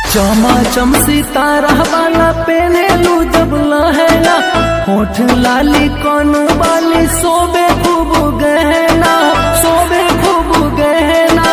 चमा चम सितारा वाला पेनेलू जब लहंगा होठ लाली कौन वाली सोबे खूब गहना सोबे खूब गहना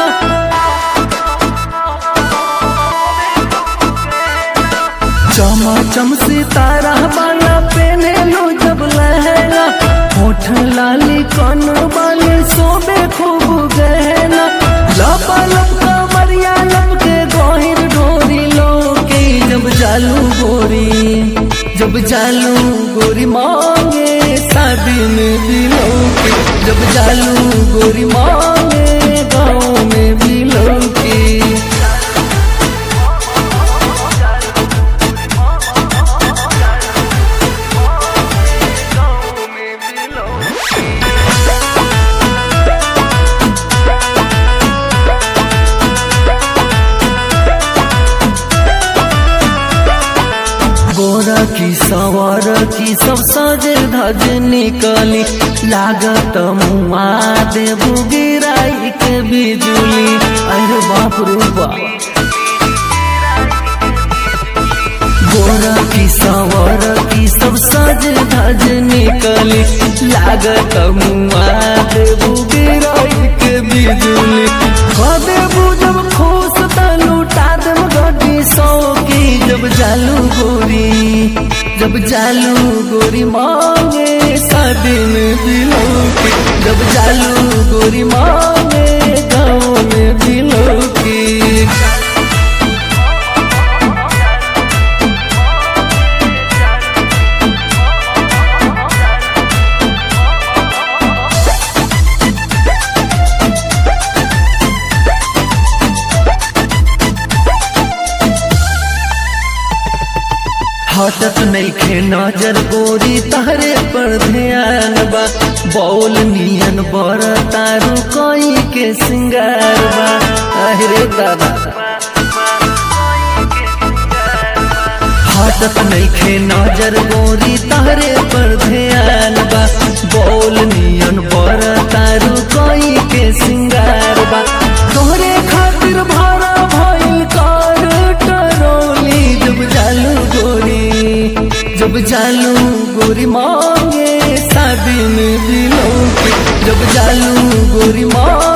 चमा चम सितारा वाला पेनेलू जब लहंगा होठ लाली कौन वाली सोबे खूब गहना लपा लपका मरिया लपके गोहिर ढोरी लोके जब जालू गोरी जब जालू गोरी मांगे शादी में दिलों के जब जालू गोरी मांगे गाँव में दिलों की गोरा की सवार की सब सजे धज निकली लागत मुआ देबू गिराई के बिजुली अरे बाप रे बाप गोरा की सवार की सब सज धज निकली लागत मुआ देबू गिराई के बिजुली देबू जब खुश त लूटा देब गड्डी सौ की जब जालू गोरी जब जालू गोरी मांगे शादी में दिलों की जब जालू गोरी मांगे गाँव में दिलों की हटत नइखे नजर गोरी तहरे पर ध्यान बा बौल नियन बर तारू कोई के सिंगार बा अरे दादा हटत नइखे नजर गोरी तहरे पर ध्यान बा बौल नियन बर तारू कोई के सिंगार बा तोहरे खातिर भाड़ा भइल कार टरोली जब जालू गोरी जब जालू गोरी मांगे शादी में दिलों की जब जालू गोरी मांगे